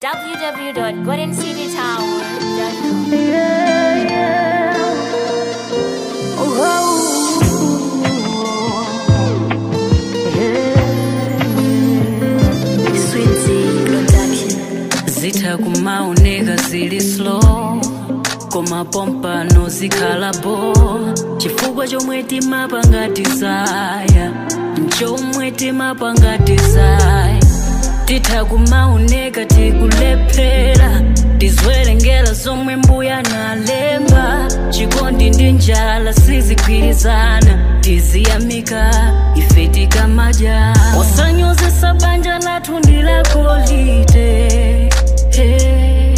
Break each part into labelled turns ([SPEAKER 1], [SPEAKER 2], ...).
[SPEAKER 1] www.goldencitytower.com.
[SPEAKER 2] zitha kumaoneka zili slow koma pompano zikhalapo chifukwa chomwe timapanga desire nchomwe timapanga desire titha kumaoneka tikulephera tizwerengera zomwe mbuya nalemba chikondi ndi njala sizigwirizana tiziyamika ife tikamadya osanyozesa banja lathu ndilakolite hey.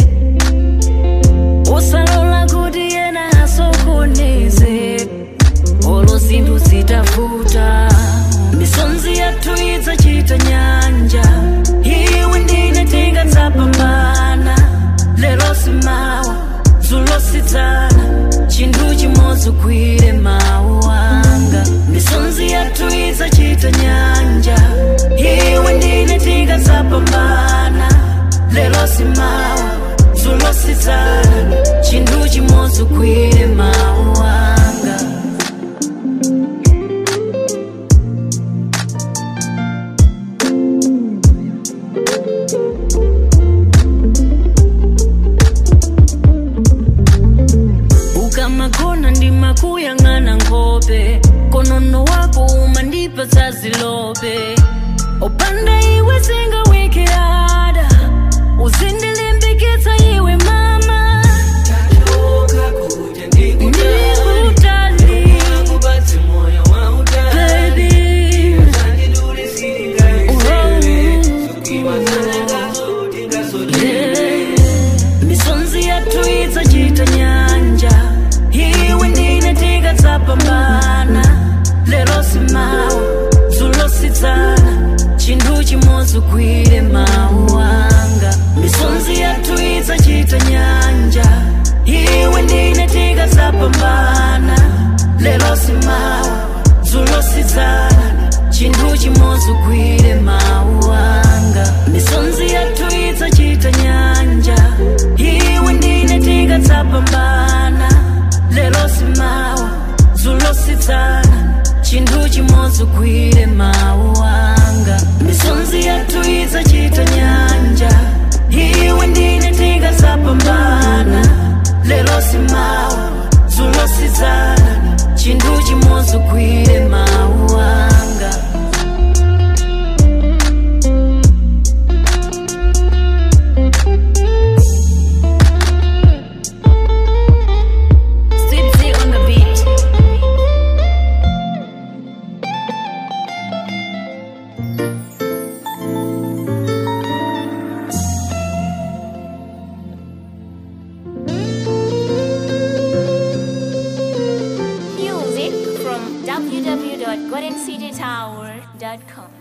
[SPEAKER 2] usalola kuti yena asokoneze olo zinthu zitavuta misonzi yathu idzachita nyanja iwe ndine tingatsapambana lero simawa dzulo sidzana chinthu chimodzi ugwire mawu anga misonzi yathu idzachita nyanja iwe ndine tingatsapambana lero simawa dzulo sidzana chinthu chimodzi ugwire mawu anga ukamagona ndimakuyang'ana nkhope konono wako umandipa zazilope opanda iwe singawike ada uzindilimbikitsa iwe mama ndikutali baby misonzi yathu idzachita nyanja iwe ndine tingatsapambana lero simawa dzulo sidzana chinthu chimodzi ugwire mawu anga misonzi yathu idzachita nyanja iwe ndine tingatsapambana lero simawa dzulo sidzana chinthu chimodzi ugwire mawu anga misonzi yathu idzachita nyanja iwe ndine tingatsapambana lero simawa dzulo sidzana chinthu chimodzi ugwire mawu anga misonzi yathu idzachita nyanja iwe ndine tingatsapambana lero simawa dzulo sidzana chinthu chimodzi ugwire mawu anga
[SPEAKER 1] Swipsy on the beat. Music from www.goldencitytower.com.